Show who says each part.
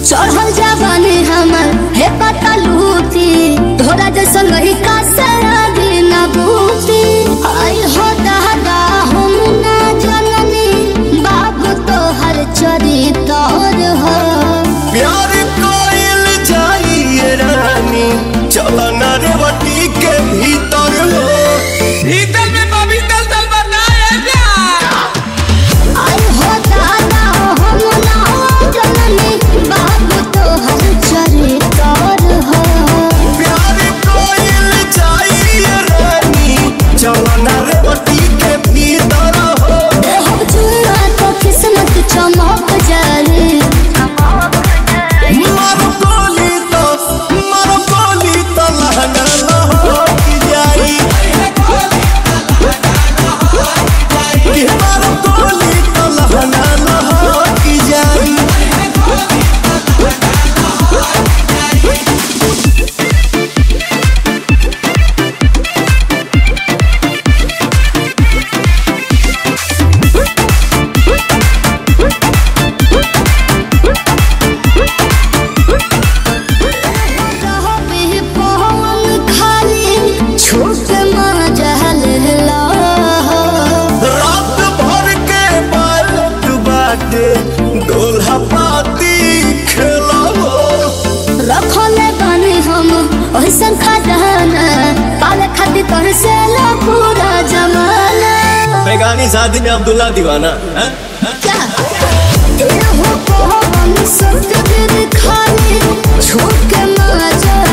Speaker 1: चढ़ल जवानी हमर हे पता लूटी तोरा जैसन रही का सरागी न बूटी आई हो दादा हम ना जननी बाबू तोहर चरितर हो
Speaker 2: प्यार कोइल जाइए रानी चलन रेवती के भीतर हो
Speaker 3: भीतर में पवित्र दल बनाएगा
Speaker 1: आई हो दादा हम ना जननी बाबू तोहर चरितर हो
Speaker 2: प्यार कोइल जाइए रानी चलन रेवती के भीतर हो
Speaker 1: हम चुरा तो किस्मत चमक जाए
Speaker 2: मारो गोली तो मारो गोली तो लहंगा लहक जाई कि मारो गोली तो लहंगा लहक जाई
Speaker 1: रहबे पवन खाली छूट मजहल ला
Speaker 2: रात भर के बालक बाटे दोल्हा पाती खेलावो
Speaker 1: रखले बानी हम ओइसन खजाना पाले खातिर कर से ला पूरा जमाना
Speaker 2: बेगानी शादी में अब्दुल्ला दीवाना हैं?
Speaker 1: क्या एहो पवन सत्य खाली छूट के मजहल